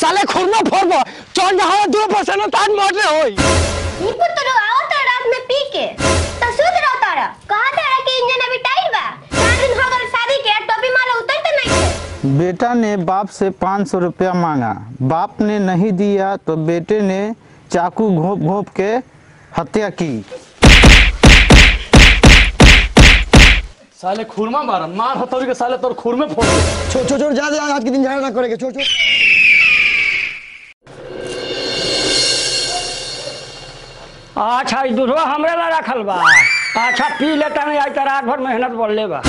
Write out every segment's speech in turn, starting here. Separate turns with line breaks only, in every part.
साले खुरनो फोड़बो चल जहाँ दो परसेंट तान मरले होई
नीपू तो लोग आओ तो रात में पी के तो सुध रहो तारा कहा तारा कि इंजन अभी टाइट बा चार दिन हो गए शादी के टोपी माला उतर तो नहीं थे
बेटा ने बाप से पाँच सौ रुपया मांगा बाप ने नहीं दिया तो बेटे ने चाकू घोंप घोंप के हत्या की
साले खुरमा मार मार हथौड़ी के साले तोर खुर में फोड़ छोड़ छोड़ छोड़ जा जा आज के दिन झगड़ा ना करेंगे छोड़ छोड़
अच्छा ई दूधवा हमरे ला रखल बा अच्छा पी लेता नहीं आज तो रात भर मेहनत बढ़ले बा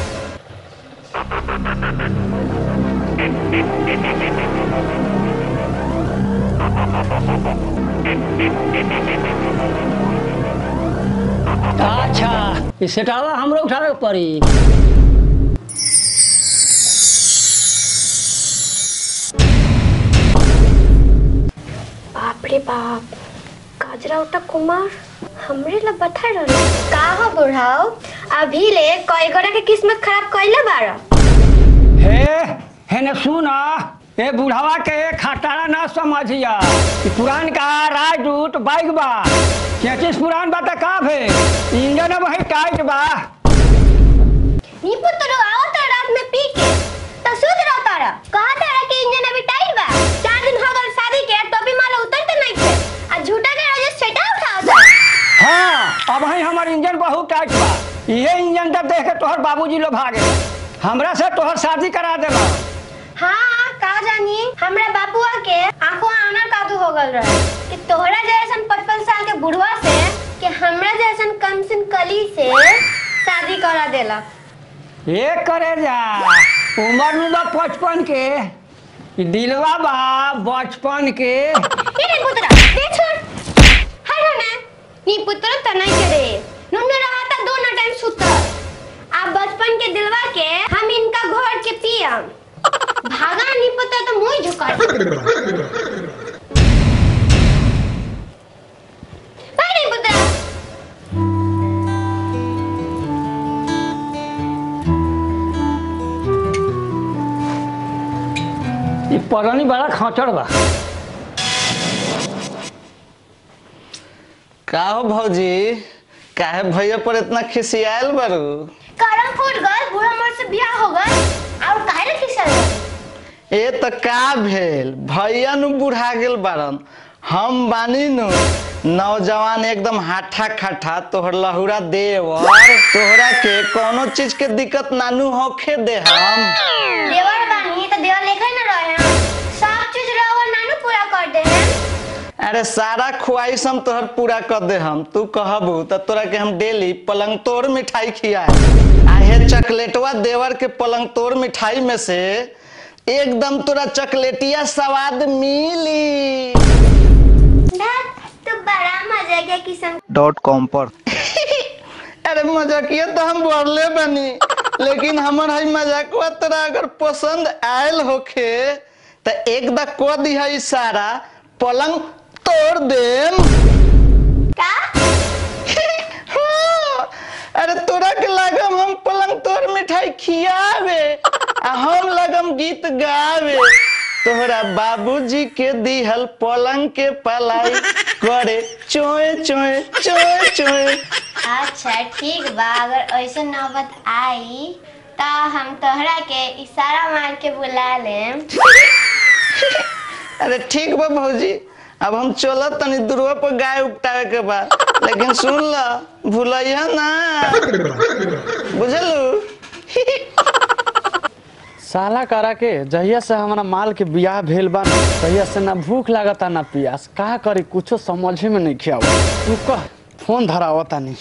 अच्छा ई सेटावा हमरो उठावे के पड़ी
बाप रे बाप गाजरा उठा कुमार हमरे ला बता रहे का हो बुढ़ाओ अभी ले कई गोरा के किस्मत खराब कइले बारा
हे हेने सुना ए बुढ़ावा के खटारा ना समझिया ई पुरान का राजदूत बाइक बा चेचिस पुरान बा त का भे इंजन अब है टाइट बा
नीपू तो लोग आओ तो रात में पी के तो सुध रहो तारा कहा तारा कि इंजन अभी टाइट बा चार दिन हो गए शादी के टोपी माला उतर तो नहीं थे आ झूठा के रोज सेटा उठाओ था
हाँ अब है हमार इंजन बहुत टाइट बा ये इंजन जब देख के तोहर बाबूजी लोग भागे हमरा से तोहर शादी करा देला
हाँ का जानी हमरा बापुआ के आंखों आना कादू हो गल रहे कि तोहरा जैसन पचपन साल के बुढ़वा से कि हमरा जैसन कमसिन कली से शादी करा देला
ये करे जा उम्र में बा पचपन के ई दिलवा बा बचपन के
ये रे पुत्रा दे छोड़ हट ना नी पुत्र त नहीं करे नुन रहा था दोनों टाइम सुता आप बचपन के दिलवा के हम इनका घोर के पियम भागा नहीं पता तो मुंह झुका भाई नहीं पुत्रा
ई परनी बड़ा खचड़ बा
का हो भौजी काहे भैया पर इतना खिसियाल बारू
करम फूट गल बूढ़ा मर से बियाह हो गल और काहे रे खिसल
ए त का भेल भैया नु बुढ़ा गेल बारन हम बानी नु नौजवान एकदम हाठा खाठा तोहर लहुरा देवर तोहरा के कोनो चीज के दिक्कत नानू होखे दे हम
देवर बानी तो देवर लेखा न रहे हम सब चीज रहो नानू पूरा कर दे हैं
अरे सारा ख्वाहिश हम तोहर पूरा कर दे हम तू कहबू त तोरा के हम डेली पलंग तोड़ मिठाई खियाए आहे चॉकलेटवा देवर के पलंग तोड़ मिठाई में से एकदम तोरा चॉकलेटिया स्वाद मिली
धत, तो बड़ा मजा गया किस्म
डॉट कॉम पर अरे मजाकिया तो हम बोलले बनी लेकिन हमर हई मजाकवा तोरा अगर पसंद आयल होखे त एक दा को दिहा इशारा पलंग तोड़ देम
का
हाँ, अरे तोरा के लागम हम पलंग तोड़ मिठाई खियावे आ हम लगम गीत गावे तोहरा बाबूजी के दिहल पलंग के पलाई करे चोए चोए चोए चोए
अच्छा ठीक बा अगर ऐसे नौबत आई तो हम तोहरा के इशारा मार के बुला लेम
अरे ठीक बा भौजी अब हम चलत तनी दूरवा पर गाय उपटावे के बा लेकिन सुन ल भूलैया ना बुझलू
साला करा के जहिया से हमारा माल के बियाह भेल बा न, तहिया से ना भूख लागता ना प्यास का करी कुछो समझे में नहीं खियाव तू कह फोन धरावता नहीं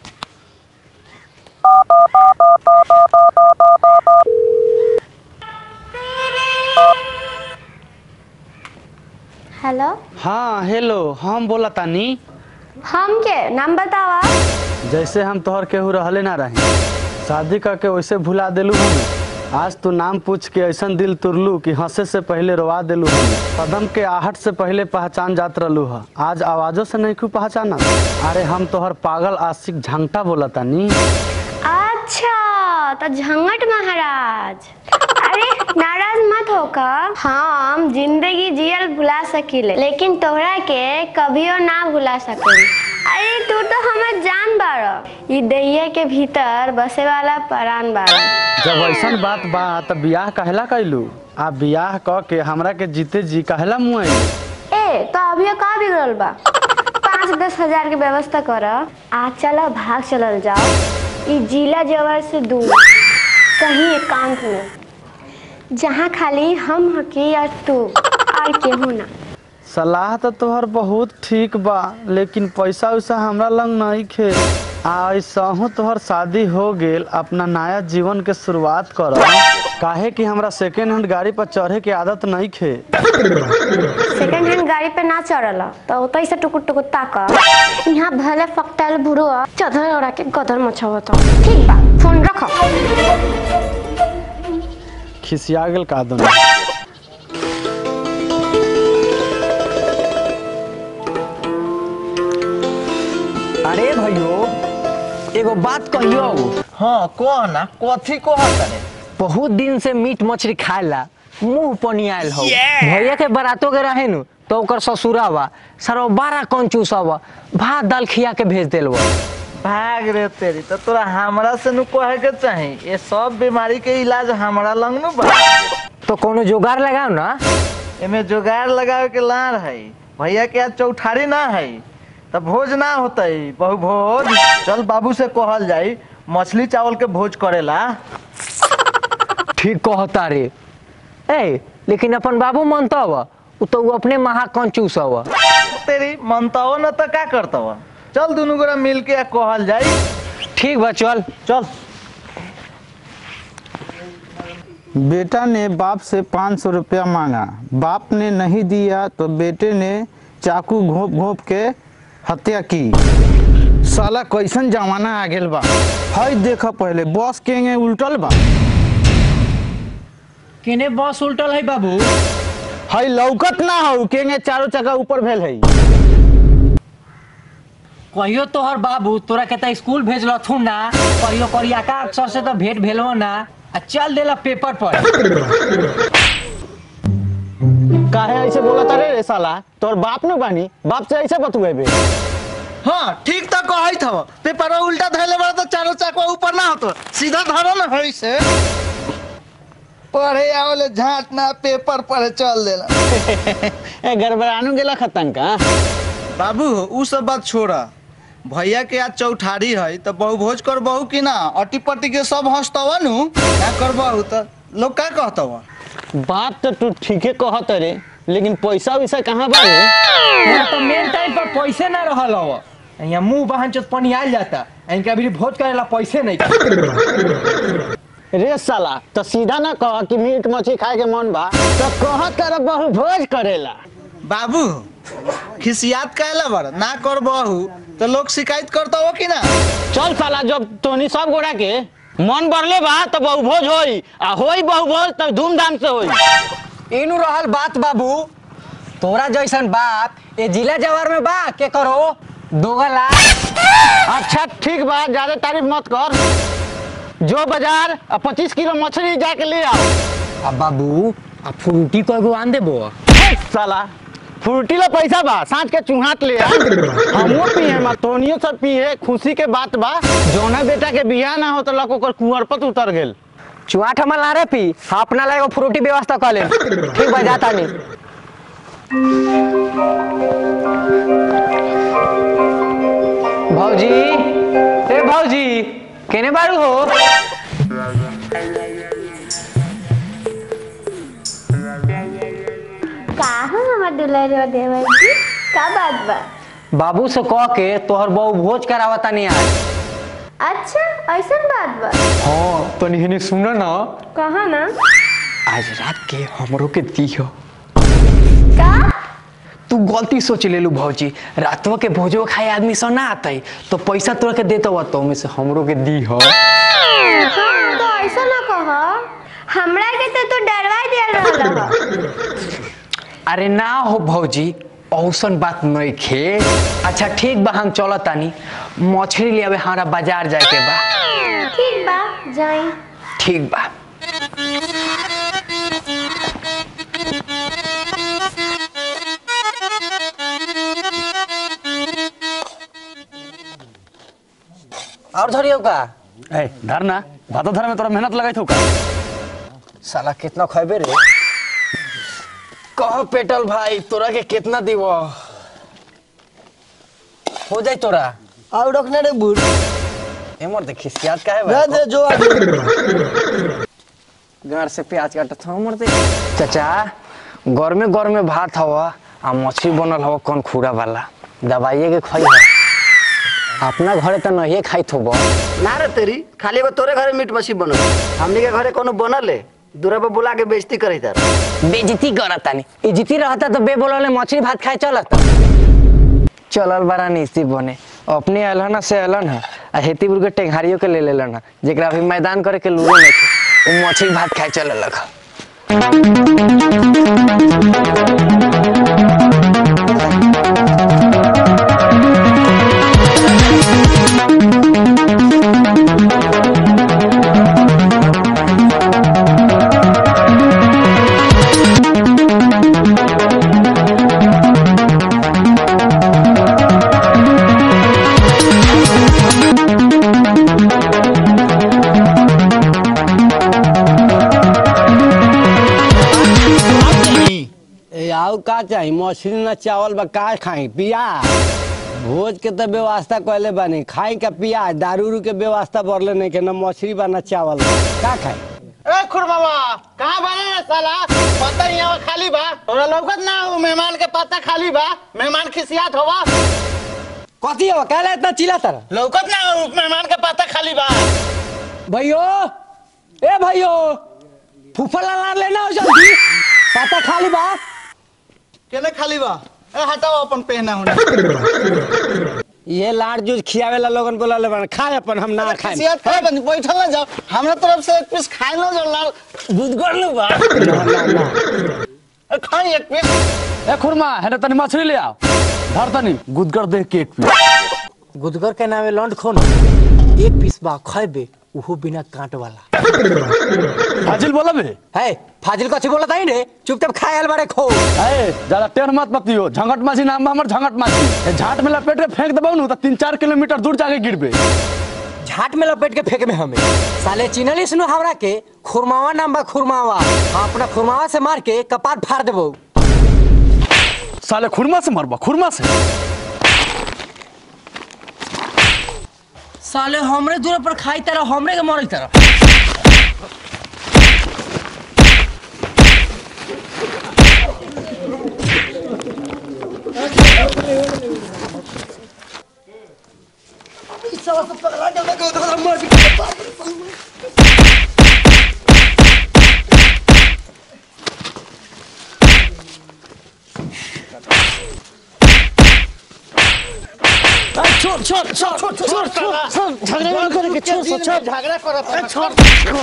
हेलो
हाँ हेलो हम बोला तानी
हम के नाम बतावा
जैसे हम तोहर केहू रहले ना रहे शादी करके वैसे भुला देलू हमें आज तू नाम पूछ के ऐसन दिल तुरलू कि हंसे से पहले रोवा देलू हमें कदम के आहट से पहले पहचान जात रहलू ह आज आवाजों से नहीं क्यों पहचाना अरे हम तोहर पागल आशिक झंगटा बोला तानी
अच्छा तो झंगट महाराज अरे नाराज मत होकर हम जिंदगी जियल भुला सकीले लेकिन तोहरा के कभियो ना भुला सकेली अरे तू तो हमर जान बाड़ ई दहिया के भीतर बसे वाला परान बाड़
जब ऐसन बात बा त बियाह कहला कैलू आ बियाह क के हमरा के जीते जी कहला मुआई
ए तो अभी का बिगड़ल बा पाँच दस हजार के व्यवस्था कर आ चलो भाग चलल जाओ ई जिला जवर से दूर कहीं एकांत में जहाँ खाली हम हकी और तू और केहू ना
सलाह तो तोहर बहुत ठीक बा लेकिन पैसा वैसा हमरा लंग नहीं खे आ ऐसा तोहर शादी हो गेल अपना नया जीवन के शुरुआत कर काहे कि हमरा सेकेंड हैंड गाड़ी पर चढ़े के आदत नहीं खे
सेकंड हैंड गाड़ी पे ना चढ़ल तो ओतई से टुकुर टुकुर ताक यहाँ भले फकटल बुढ़ो चदर ओढ़ा के गदर मचावत ठीक बा फोन रखो
खिसिया गेल का दुनिया
अरे भैयो एगो बात कहियो
हाँ कह ना कथी कहत रे
बहुत दिन से मीट मछली खाएला मुंह पनी आयल हो भैया के बरातो के रहे नु तो ओकर ससुरा बा सरो बारह कंचूस बा भात दाल खिया के भेज देल बा
भाग रे तेरी तो तोरा हमरा से नु कहे के चाही ये सब बीमारी के इलाज हमरा लंग नु बा
तो कोनो जुगाड़ लगाओ ना
एमे जुगाड़ लगावे के लार है भैया के आज चौठारी ना है तब भोज ना होतई बहु भोज चल बाबू से कहल जाई मछली चावल के भोज करेला
ठीक कहता रे ए लेकिन अपन बाबू मानता बा उ तो उ अपने महा कंचूस बा
तेरी मनताओ न तो का करतव चल दुनू गोरा मिल के कहल जाई
ठीक बा चल
चल
बेटा ने बाप से पाँच सौ रुपया मांगा बाप ने नहीं दिया तो बेटे ने चाकू घोप घोप के हत्या की साला कैसन जमाना आ गेल बा हई देख पहले बस के उल्टल बा
केने बस उल्टल है बाबू
हई लौकत ना हो केंगे चारों चक्का ऊपर भेल है
कहियो तोहर बाबू तोरा के त स्कूल भेजलथुन ना कहियो करियाका अक्षर से तो भेंट भेलवा ना आ चल देला पेपर पर
काहे ऐसे बोला तारे रे साला तोर बाप न बानी बाप से ऐसे बतुएबे
हाँ ठीक तो कहत हव पेपर उल्टा धैले बड़ा तो चारों चकवा ऊपर ना होतो सीधा धरो ना होई से पढ़े आवले झाट ना पेपर पढ़े चल देला
ए गड़बड़ानू गेला खतन का
बाबू उ सब बात छोड़ा भैया के आज चौठारी है तो बहु भोज कर बहु कि ना अटी पटी के सब हंसतव नु ना कर बहु तो लोग का कहतव
बात तो तू ठीके कहत रे लेकिन पैसा वैसा कहाँ बा रे
यहाँ तो मेन टाइम पर पैसे ना रहल हव यहाँ मुंह बहन चोत पानी आयल जाता इनका अभी भोज करेला पैसे नहीं
रे साला तो सीधा ना कह कि मीट मछली खाए के मन बा तो कह तेरा बहु भोज करेला
बाबू खिसियात काहेला बड़ ना कर बहु तो लोग शिकायत करता हो कि ना
चल साला जब तोनी सब गोड़ा के मन बढ़ले बा तो बहु भोज होई आ होई बहु भोज तब धूमधाम से होई
इनु रहल बात बाबू तोरा जैसन बात ये जिला जवार में बा के करो दोगला
अच्छा ठीक बा ज्यादा तारीफ मत कर जो बाजार आ पच्चीस किलो मछली जाके ले आओ
अब बाबू अब फ्रूटी को एगो आन देबो
हेट साला फ्रूटी ला पैसा बा सांझ के चुहात ले आ हमो पिए मा तोनियो सब पिए खुशी के बात बा जोना बेटा के बियाह ना हो तो लक ओकर कुंवर पर उतर गेल
चुआठ हमर ला रे पी हाँ अपना ला एगो फ्रूटी व्यवस्था कर ले ठीक बा जाता नहीं भौजी ए भौजी केने बारू हो
का हो हमर दुलारी देवर जी का बात बा
बाबू से कह के तोहर बहु भोज करावता नहीं आज
अच्छा ऐसन बात बा
हाँ तो नहीं सुनो ना
कहा ना
आज रात के हमरो के दियो
का
तू गलती सोच ले लू भौजी रातवा के भोजो खाए आदमी सब ना आते तो पैसा तोरा के देता हुआ तो में से हमरो के दी हो
हाँ तो ऐसा ना कह हमरा के तो तू डरवा दिया रहल
अरे ना हो भौजी औसन बात नहीं खे अच्छा ठीक बा हम चलत तानी मछली ले आवे हमारा बाजार जाए के बा
ठीक बा जाई
ठीक बा और धरियो का
ए धर ना भातो धरे में तोरा मेहनत लगाई थू का
साला कितना खैबे रे कह पेटल भाई तोरा के कितना दीव हो जाए तोरा
और रखने रे बुढ़
एमर देखी याद का है
दे दे जो आ
गार से प्याज काटत हूँ मर दे चाचा घर में घर में भात हवा आ मछली बनल हवा कौन खूरा वाला दवाइए के खाई है अपना घरे तो नहीं खाई थोब
ना रे तेरी खाली एगो तोरे घरे मीट मछली बनल हमनी के घरे कोनो बनल है दूरा पे बुला के बेइज्जती करे तार
बेजती करता नहीं इज्जती रहता तो बे बोलले मछली भात खाए चलता चलल बड़ा निस्ती बने अपने अलहन से अलहन है आ हेतीपुर के टेंगारियों के ले लेलन है जेकरा अभी मैदान करे के लूरो नहीं थे वो मछली भात खाए चले लगा
ए आउ का चाही मछली ना चावल बा का खाई पिया भोज के तो व्यवस्था कैले बानी खाई का पिया दारू उरू के व्यवस्था बढ़ले नहीं के ना मछली बा ना चावल बा का खाई
ए खुरमावा कहाँ बने रे साला पता ही यहाँ खाली बा तोरा लौकत ना हो मेहमान के पता खाली बा मेहमान खिसियात होवा
कथी हो कहले इतना चिल्ला तारा
लौकत ना हो मेहमान के पता खाली बा
भैयो ए भैयो फूफा ला लेना हो जल्दी पता खाली बा
केने खाली बा ए हटाओ अपन पहना होना
ये लाड़ जूस खियावे ला लोगन बोला ले खाए अपन हम ना खाए
खिसियात खा बन बैठल ना जाओ हमरा तरफ से एक पीस खाए ना जो लाल दूध कर लो बा ए, खाई एक पीस
ए खुरमा है तनी मछली ले आओ धर तनी गुदगर देख के एक पीस
गुदगर के नामे लौंड खोन एक पीस बा खैबे उहो बिना कांट वाला
हाजिल बोला बे
है फाजिल कथी बोलत आई रे चुपचाप खाए बारे खो
ए ज्यादा टेढ़ मत मतियो झंगट माछी नाम बा हमर झंगट माछी ए, झाट में लपेट के फेंक देबो नु त तीन चार किलोमीटर दूर जाके गिरबे
झाट में लपेट के फेंक में हमें साले चिनली सुनो हमरा के खुरमावा नाम बा खुरमावा हम अपना खुरमावा से मार के कपाट फाड़ देबो
साले खुरमा से मरबा खुरमा से
साले हमरे दूर पर खाई तरह हमरे के मरई तरह
छोड़ छोड़ छोड़ छोड़ छोड़ छोड़ झगड़ा नहीं करेंगे छोड़ छोड़ छोड़ झगड़ा करत छोड़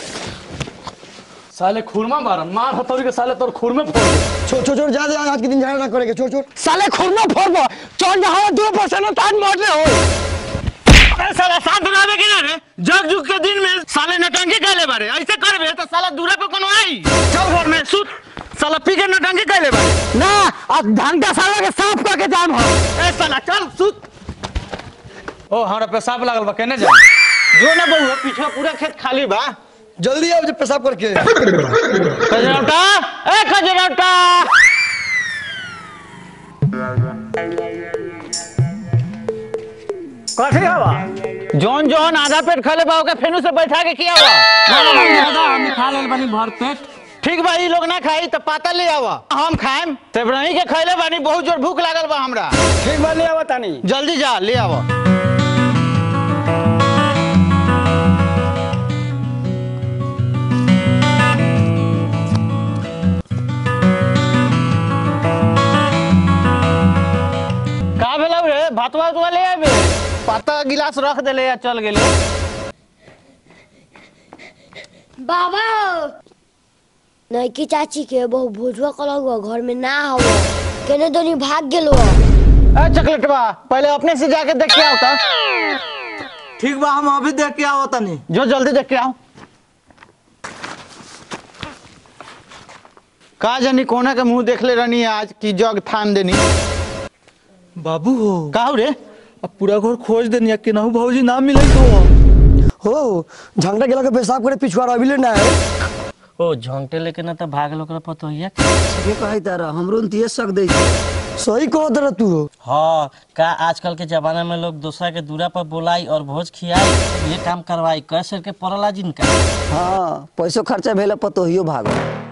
साले खुरमा मारन मार हथौड़ी के साले तोर खुरमे फोड़ दे
छोड़ छोड़ छोड़ जा दे आज के दिन झगड़ा ना करेंगे छोड़ छोड़
साले खुरमा फोड़बो चल जहां दो परसेंट तान मार ले हो
अरे साला साथ बनावे के ना रे जग जुग के दिन में साले नटंकी कहले बारे ऐसे करबे तो साला दूरा पे कोनो आई चल घर में सुत साला पी के नटंकी कहले बारे
ना अब ढंग का साला के साफ करके जाम हो
ए साला चल सुत
ओ हमरा पेशाब लागल बा केने जा
जो ना बहु पीछे पूरा खेत खाली बा
जल्दी आओ जब पेशाब करके
खजरौटा ए खजरौटा कथी हवा जौन जौन आधा पेट खले बा ओके फेनु से बैठा के किया हुआ
हम खा लेल बनी भर पेट
ठीक बा ई लोग ना खाई तो पाता ले आवा हम खाएम तेबरही के खैले बानी बहुत जोर भूख लागल बा हमरा
ठीक बा ले आवा तानी
जल्दी जा ले आवा का भेलौ रे भातवा उतवा ले आबे पाता गिलास रख देले या चल गेले
बाबा नैकी चाची के बहु भोजवा कलक हुआ घर में ना हवा केने दोनी भाग गेलो
ए चॉकलेटवा पहले अपने से जाके देख के आओ तो
ठीक बा हम अभी देख के आओ तनी
जो जल्दी देख के आओ का जानी कोना के मुंह देख ले रहनी आज की जग थान देनी
बाबू हो
काहू रे
अब पूरा घर खोज देनी है केनाहू भौजी ना मिले तो
हो झंडा गेला के पेशाब करे पिछुआ अभी ना है
ओ झोंगटे लेके ना तो भाग लोग पतो हिया
ठीके कही तारा हमरो न तिये सक दै छै
सही कहो तेरा तू हो
हाँ का आजकल के जमाना में लोग दूसरा के दूरा पर बुलाई और भोज खियाई ये काम करवाई कैसे के पड़ला जिनका
हाँ पैसो खर्चा भेला पतोहियो भागो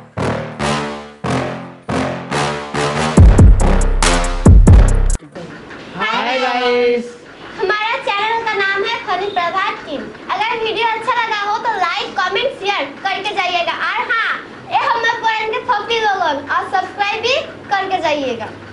हाय गाइस हमारा चैनल का नाम है फनी प्रभात टीम अगर वीडियो अच्छा लगा हो तो लाइक कमेंट शेयर करके जाइएगा और हाँ ये हमारे पुराने के फपी लोगों और सब्सक्राइब भी करके जाइएगा